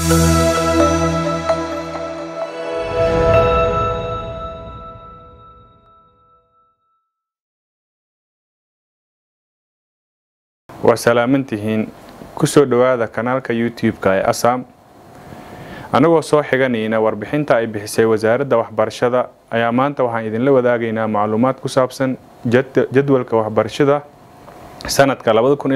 waa salaamantihiin kusoo dhowaada kanaalka youtube-ka ee asam anagoo soo xiganayna warbixinta ay bixisay wasaaradda waxbarashada ayaa maanta waxaan idinla wadaagaynaa macluumaad ku saabsan jadwalka waxbarashada sanadka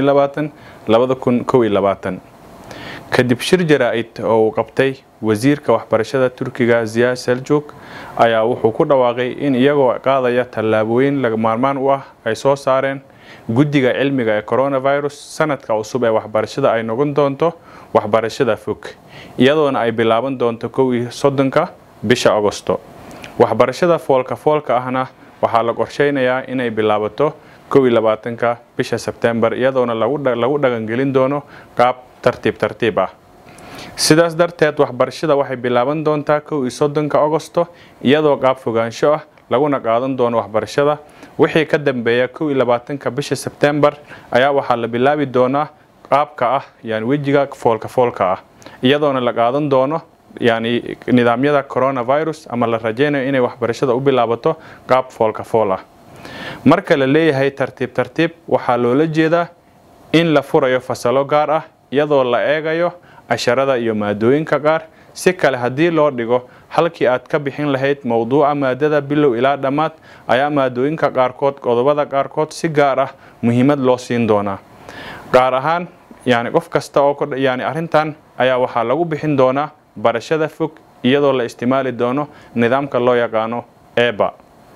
kadib shir jaraa-id oo uu qabtay wasiirka waxbarashada turkiga ziya seljuk ayaa wuxuu ku dhawaaqay in iyagoo qaadaya tallaabooyin laga maarmaan u ah ay soo saareen guddiga cilmiga ee coronavirus sanadka cusub ee waxbarashada ay noqon doonto waxbarashada fog iyadoona ay bilaaban doonto kow iyo soddonka bisha agosto waxbarashada foolka foolka ahna waxaa la qorsheynayaa inay bilaabato kow iyo labaatanka bisha sebtembar iyadoona lagu dhaqangelin doono qaab tartiib tartiib ah sidaas darteed waxbarashada waxay bilaaban doontaa kow iyo soddonka agosto iyadoo qaab fogaansho ah laguna qaadan doono waxbarashada wixii ka dambeeya kow iyo labaatanka bisha sebtembar ayaa waxaa la bilaabi doonaa qaabka ah yani wejiga foolka foolka ah iyadoona la qaadan doono yani nidaamyada coronavirus ama la rajeynayo inay waxbarashada u bilaabato qaab foolka fool ah marka la leeyahay tartiib tartiib waxaa loola jeedaa in la furayo fasalo gaar ah iyadoo la eegayo casharada iyo maadooyinka qaar si kale haddii loo dhigo halkii aad ka bixin lahayd mowduuca maadada bilow ilaa dhammaad ayaa maadooyinka qaarkood qodobada qaarkood si gaar ah muhiimad loo siin doonaa gaar ahaan yani qof kasta oo yani arrintan ayaa waxaa lagu bixin doonaa barashada fog iyadoo la isticmaali doono nidaamka loo yaqaano eba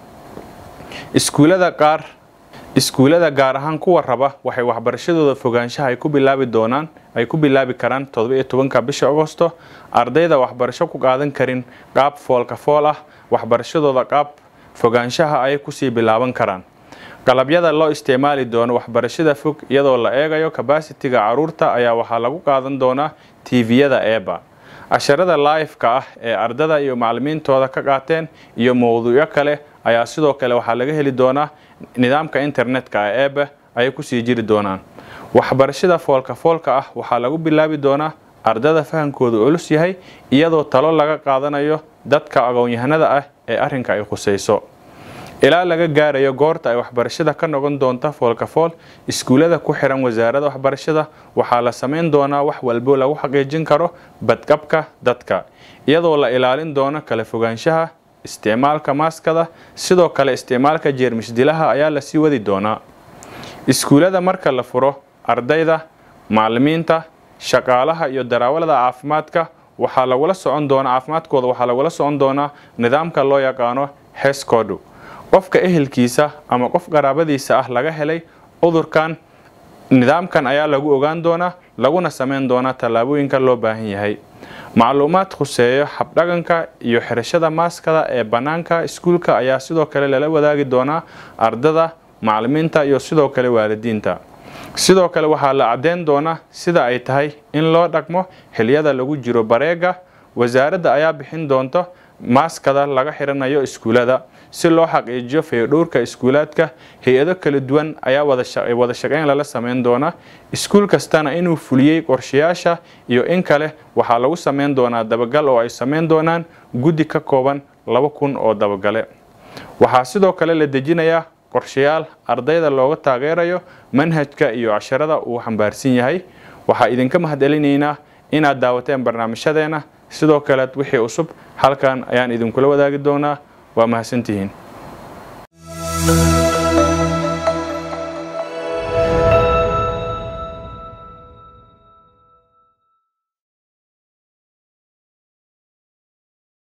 iskuulada qaar iskuulada gaar ahaan kuwa raba waxay waxbarashadooda fogaanshaha ay ku bilaabi doonaan ay ku bilaabi karaan todoba iyo tobanka bisha agosto ardayda waxbarasho ku qaadan karin qaab foolka fool ah waxbarashadooda qaab fogaanshaha ay kusii bilaaban karaan qalabyada loo isticmaali doono waxbarashada fog iyadoo la eegayo kabasitiga caruurta ayaa waxaa lagu qaadan doonaa tviyada eba casharada laifka ah ee ardada iyo macalimiintooda ka qaateen iyo mowduucyo kale ayaa sidoo kale waxaa laga heli doonaa nidaamka internetka ee ebe ayay kusii jiri doonaan waxbarashada foolka foolka ah waxaa lagu bilaabi doonaa ardada fahamkooda culus yahay iyadoo talo laga qaadanayo dadka aqoon-yahanada ah ee arrinka ay khusayso ilaa laga gaarayo goorta ay waxbarashada ka noqon doonta foolka fool iskuullada ku xiran wasaaradda waxbarashada waxaa la samayn doonaa wax walbo lagu xaqiijin karo badqabka dadka iyadoo la ilaalin doono kala fogaanshaha isticmaalka maaskada sidoo kale isticmaalka jeermis dilaha ayaa lasii wadi doonaa iskuullada marka la furo ardayda macalimiinta shaqaalaha iyo daraawalada caafimaadka waxaa lagula socon doonaa caafimaadkooda waxaa lagula socon doonaa nidaamka loo yaqaano hescodu qofka ehelkiisa ama qof qaraabadiisa ah laga helay cudurkan nidaamkan ayaa lagu ogaan doonaa laguna sameyn doonaa tallaabooyinka loo baahan yahay macluumaad khuseeyo habdhaqanka iyo xirashada maaskada ee bannaanka iskuulka ayaa sidoo kale lala wadaagi doonaa ardada macalimiinta iyo sidoo kale waalidiinta sidoo kale waxaa la caddeyn doonaa sida ay tahay in loo dhaqmo xiliyada lagu jiro bareega wasaaradda ayaa bixin doonto maaskada laga xiranayo iskuulada si loo xaqiijiyo fayodhowrka iskuulaadka hay-ado kala duwan ayaa wada shaqeyn lala sameyn doonaa iskuul kastana inuu fuliyey qorshayaasha iyo in kale waxaa lagu sameyn doonaa dabagal oo ay sameyn doonaan guddi ka kooban laba kun oo dabagale waxaa sidoo kale la dejinayaa qorshayaal ardayda looga taageerayo manhajka iyo casharada uu xambaarsan yahay waxaa idinka mahadcelinaynaa inaad daawateen barnaamijyadeena sidoo kale wixii cusub halkan ayaan idinkula wadaagi doonaa waa mahadsantihiin